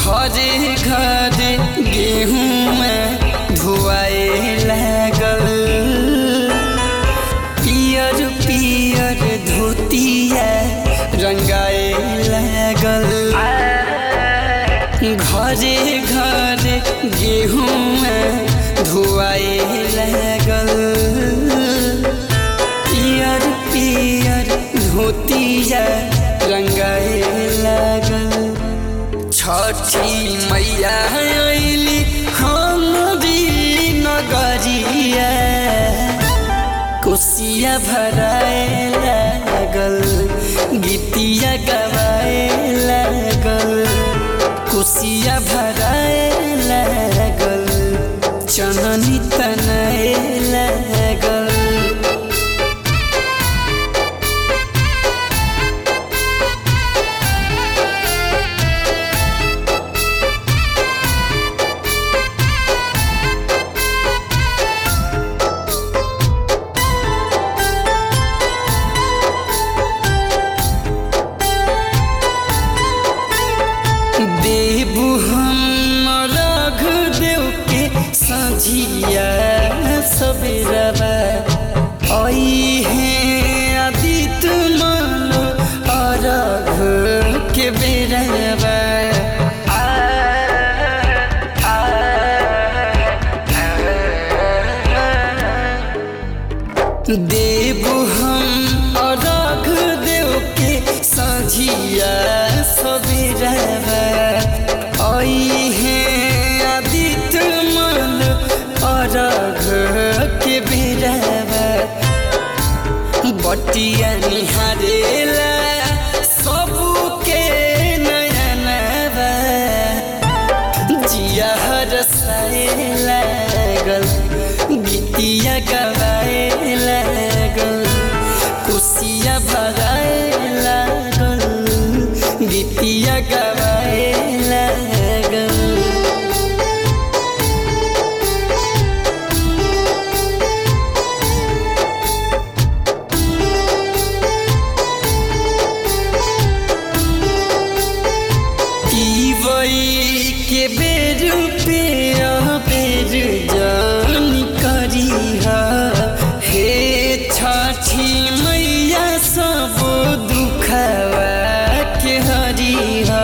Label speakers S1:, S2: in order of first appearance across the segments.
S1: घरे घरे गेहूँ धुआए लागल पियर पियर धोतिया रंगाए लागल घरे घरे गेहूँ धुआए लागल पियर पियर धोतिया रंगाए लागल छठी मैया अइली हमरी नगरिया कोसिया भराए लागल गीतिया गवाए लागल कोसिया भराए लागल चननी तनाए लागल देबू हम रघ देव के सझिया सबेरवा आई है आदित मानो अरघ के बेरवा देबू हम अरघ देव के सझिया सबेरवा आई है आदित मन अरघ के बेरवा बटिया निहारेला सबके नयनवा जिया हरसाए लागल गीतिया गवाए लागल कुसिया भगाए लागल गीतिया गवाए लागल वही के बेर पे बेर जान करिहा हे छठी मैया सब दुखवा के हरिहा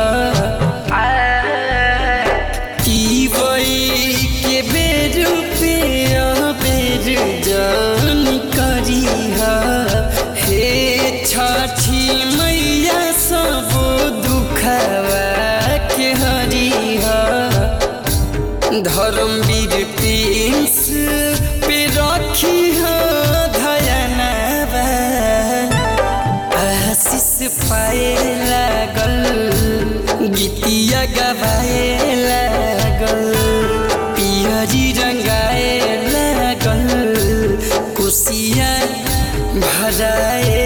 S1: की वही के बेर पे बेर जान करिहा हे छठी मैया सब दुखवा के हरिहा धर्मवीर प्रिंस पे रखी हो धयनवा आशीष पाए लागल गीतिया गवाए लागल पियरी रंगाए लागल कुसिया भराए